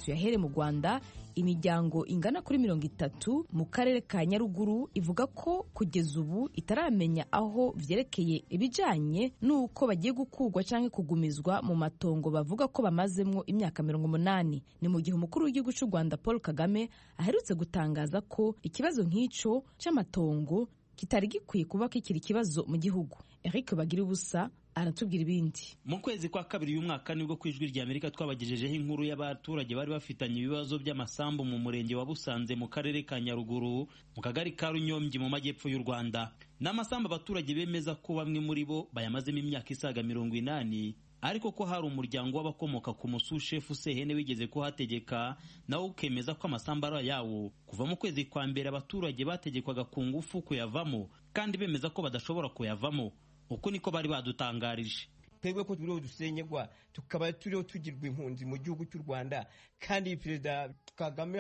tuyahere mu rwanda imiryango ingana kuri mirongo itatu mu karere ka nyaruguru ivuga ko kugeza ubu itaramenya aho byerekeye ibijyanye n'uko bagiye gukurwa cyangwa kugumizwa mu matongo bavuga ko bamazemo imyaka mirongo umunani ni mu gihe umukuru w'igihugu cy'u rwanda paul kagame aherutse gutangaza ko ikibazo nk'icyo cy'amatongo kitari gikwiye kuba kikiri ikibazo mu gihugu eric bagira ubusa aratubwira ibindi mu kwezi kwa kabiri uyu mwaka nibwo ku ijwi rya amerika twabagejejeho inkuru y'abaturage bari bafitanye ibibazo by'amasambu mu murenge wa busanze mu karere ka nyaruguru mu kagari ka runyombyi mu majyepfo y'u rwanda ni amasambu abaturage bemeza ko bamwe muri bo bayamazemo imyaka isaga mirongo inani ariko ko hari umuryango w'abakomoka ku musushefu sehene wigeze kuhategeka nawo ukemeza ko amasambu ari ayawo kuva mu kwezi kwa mbere abaturage bategekwaga ku ngufu kuyavamo kandi bemeza ko badashobora kuyavamo uko niko bari badutangarije twebwe ko turiho dusenyegwa tukaba turiho tugirwa impunzi mu gihugu cy'u rwanda kandi perezida kagame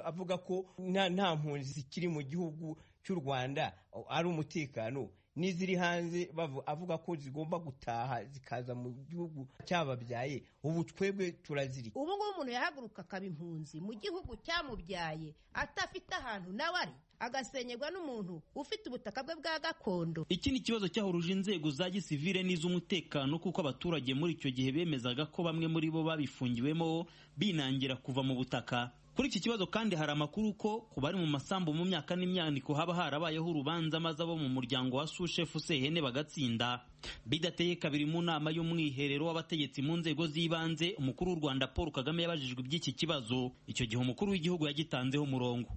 avuga ko nta mpunzi zikiri mu gihugu cy'u rwanda ari umutekano n'iziri hanze avuga ko zigomba gutaha zikaza mu gihugu cyababyaye ubu twebwe turaziri ubu ngubu umuntu yahaguruka akaba impunzi mu gihugu cyamubyaye atafite ahantu nawe ari agasenyerwa n'umuntu ufite ubutaka bwe bwa gakondo iki ni ikibazo cyahuruje inzego za gisivire n'iz'umutekano kuko abaturage muri icyo gihe bemezaga ko bamwe muri bo babifungiwemo binangira kuva mu butaka kuri iki kibazo kandi hari amakuru ko ku bari mu masambu mu myaka n'imyaniko haba harabayeho urubanza maze abo mu muryango wa sushefu sehene bagatsinda bidateye kabiri mu nama y'umwiherero w'abategetsi mu nzego z'ibanze umukuru w'u rwanda paul kagame yabajijwe iby'iki kibazo icyo gihe umukuru w'igihugu yagitanzeho umurongo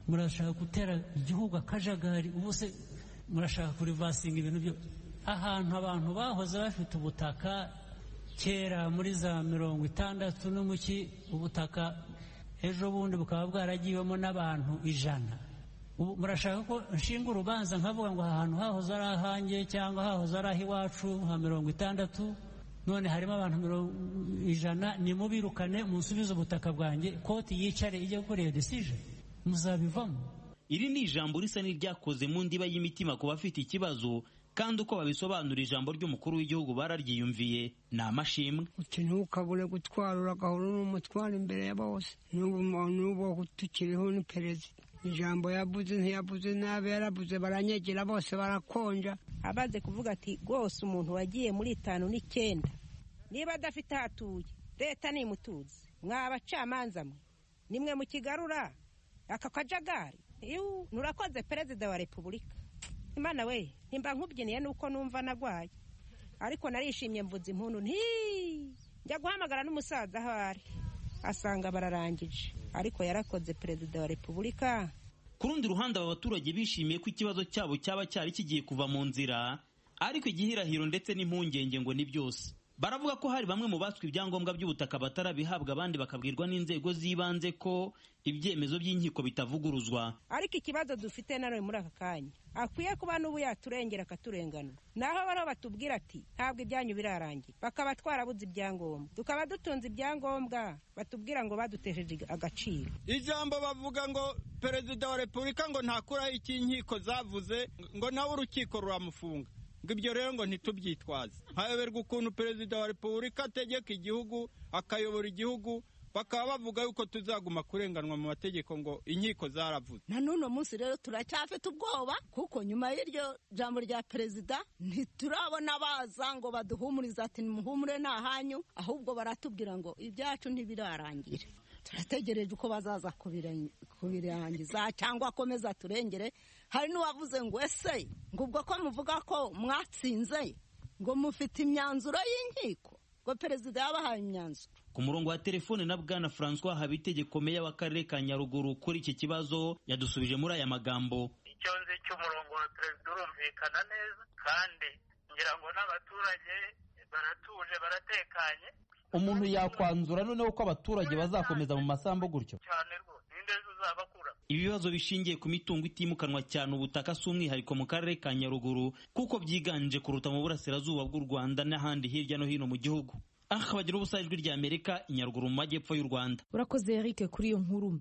murashaka gutera igihugu akajagari ubu se murashaka kurivasinga ibintu byo ahantu abantu bahoze bafite ubutaka kera muri za mirongo itandatu n'umuki ubutaka ejo bundi bukaba bwaragiwemo n'abantu ijana murashaka ko nshinga urubanza nkavuga ngo aha hantu hahoze ari ahange cyangwa hahoze ari ah'iwacu nka mirongo itandatu none harimo abantu ijana nimubirukane musubize ubutaka bwanjye koti yicare ijya gukora iyo desije muzabivamo iri ni ijambo risa n'iryakoze mu ndiba y'imitima ku bafite ikibazo kandi uko babisobanura ijambo ry'umukuru w'igihugu bararyiyumviye ni amashimwe ntukabure gutwara uragahora n'umutwaro imbere ya bose n'ubu tukiriho ni perezida ijambo yavuze ntiyavuze nabi yaravuze baranyegera bose barakonja abaze kuvuga ati rwose umuntu wagiye muri itanu n'icyenda niba adafite aho atuye leta nimutuzi mwa abacamanza mwe nimwe mu kigarura aka kajagari nurakoze perezida wa repubulika imana we nimba nkubyiniye nuko numva nagwaye ariko narishimye mvuze impundu nti njya guhamagara n'umusaza aho ari asanga bararangije ariko yarakoze perezida wa repubulika ku rundi ruhande aba baturage bishimiye ko ikibazo cyabo cyaba cyari kigiye kuva mu nzira ariko igihirahiro ndetse n'impungenge ngo ni byose baravuga ko hari bamwe mu baswe ibyangombwa by'ubutaka batarabihabwa abandi bakabwirwa n'inzego z'ibanze ko ibyemezo by'inkiko bitavuguruzwa ariko ikibazo dufite na none muri aka kanya akwiye kuba n'ubu yaturengera akaturenganura naho bariho batubwira ati ntabwo ibyanyu birarangira bakaba twarabuze ibyangombwa tukaba dutunze ibyangombwa batubwira ngo badutesheje agaciro ijambo bavuga ngo perezida wa repubulika ngo ntakuraho icy'inkiko zavuze ngo nawe urukiko ruramufunga ibyo rero ngo ntitubyitwaze hayoberwa ukuntu perezida wa repubulika ategeka igihugu akayobora igihugu bakaba bavuga yuko tuzaguma kurenganwa mu mategeko ngo inkiko zaravuze na n'uno munsi rero turacyafite ubwoba kuko nyuma y'iryo jambo rya perezida ntiturabona baza ngo baduhumurize ati nimuhumure ni ahanyu ahubwo baratubwira ngo ibyacu ntibirarangira turategereje uko bazaza kubirangiza cyangwa akomeza aturengere hari n'uwavuze ngo ese ngo ubwo ko muvuga ko mwatsinze ngo mufite imyanzuro y'inkiko ngo perezida yabahaye imyanzuro ku murongo wa telefone na bwana francois habitegeko meya w'akarere ka nyaruguru kuri iki kibazo yadusubije muri aya magambo icyo nzi cy'umurongo wa perezida urumvikana neza kandi ngira ngo n'abaturage baratuje baratekanye umuntu yakwanzura noneho ko abaturage bazakomeza mu masambu gutyo ibibazo bishingiye ku mitungo itimukanwa cyane ubutaka si umwihariko mu karere ka nyaruguru kuko byiganje kuruta mu burasirazuba bw'u rwanda n'ahandi hirya no hino mu gihugu aha bagira ubusa ijwi ry'amerika inyaruguru mu majyepfo y'u rwanda urakoze eric kuri iyo nkuru